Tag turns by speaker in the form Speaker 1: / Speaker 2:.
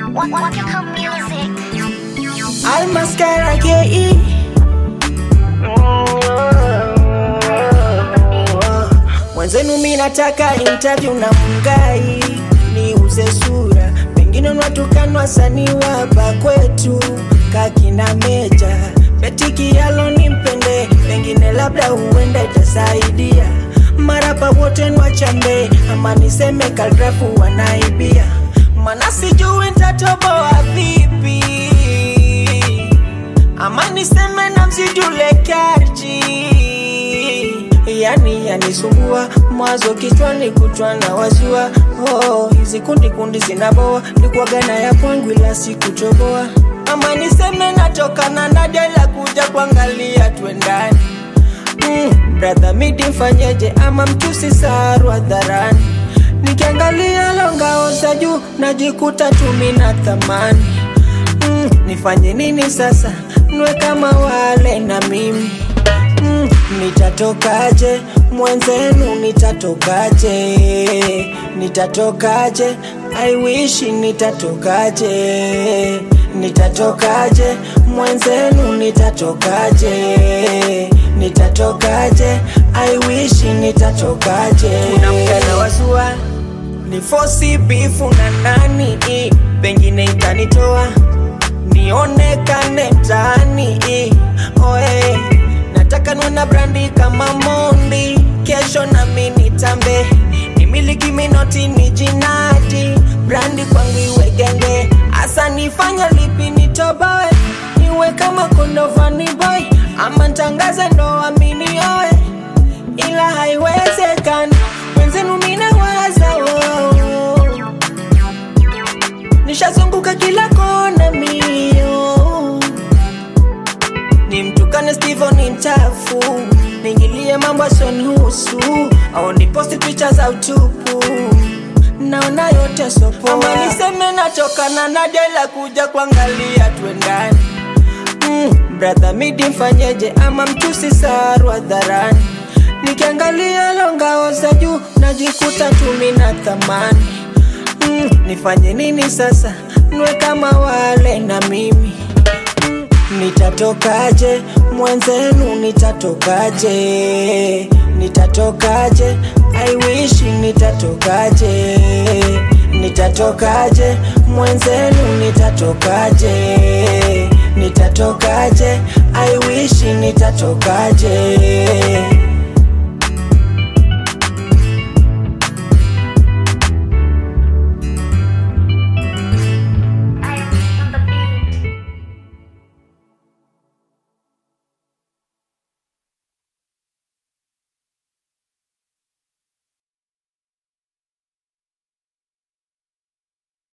Speaker 1: Waka music.
Speaker 2: Almascara KE Mwenzenu mi nataka interview na Mungai niuze sura, pengine unatukanwa wasanii wapa kwetu kakina Meja Beti Kialo nimpende, pengine labda huenda itasaidia marapa wote nwachambe, ama niseme kalgrafu wanaibia, mana sijui ntatoboa vipi ama niseme na msijule karji yani yanisumbua mwazo kichwani kutwa na wazua oh, hizi kundi kundi zinaboa likuagana ya kwangu ila sikutoboa ama niseme natokana na dela kuja kuangalia twendani mm, brother midi mfanyeje ama mtusi saru hadharani nikiangalia longao za juu najikuta tumi na thamani mm, nifanye nini sasa nwe kama wale na mimi mm, nitatokaje mwenzenu nitatokaje nitatokaje I wish nitatokaje nitatokaje mwenzenu nitatokaje nitatokaje I wish nitatokaje kuna mgana wazua ni fosi bifu na nani pengine itanitoa nionekane mtaani oe nataka niwe na brandi kama mondi kesho nami nitambe nimiliki minoti ni jinadi brandi kwangu iwe genge hasa nifanya lipi nitoboe niwe kama kondovani boy ama ntangaze ndoa minioe ila haiwezekani wenzenu minawaza oh. nishazunguka kila kona mio ni mtukane Steven ni mchafu niingilie mambo asonihusu au niposti picha za utupu naona yote sopoa ama niseme natokana na dela kuja kuangalia twendani mm, brother midi mfanyeje ama mtusi saru hadharani nikiangalia longao za juu najikuta tumi na thamani mm, nifanye nini sasa nwe kama wale na mimi mm, nitatokaje mwenzenu nitatokaje nitatokaje I wish nitatokaje nitatokaje mwenzenu nitatokaje nitatokaje I wish nitatokaje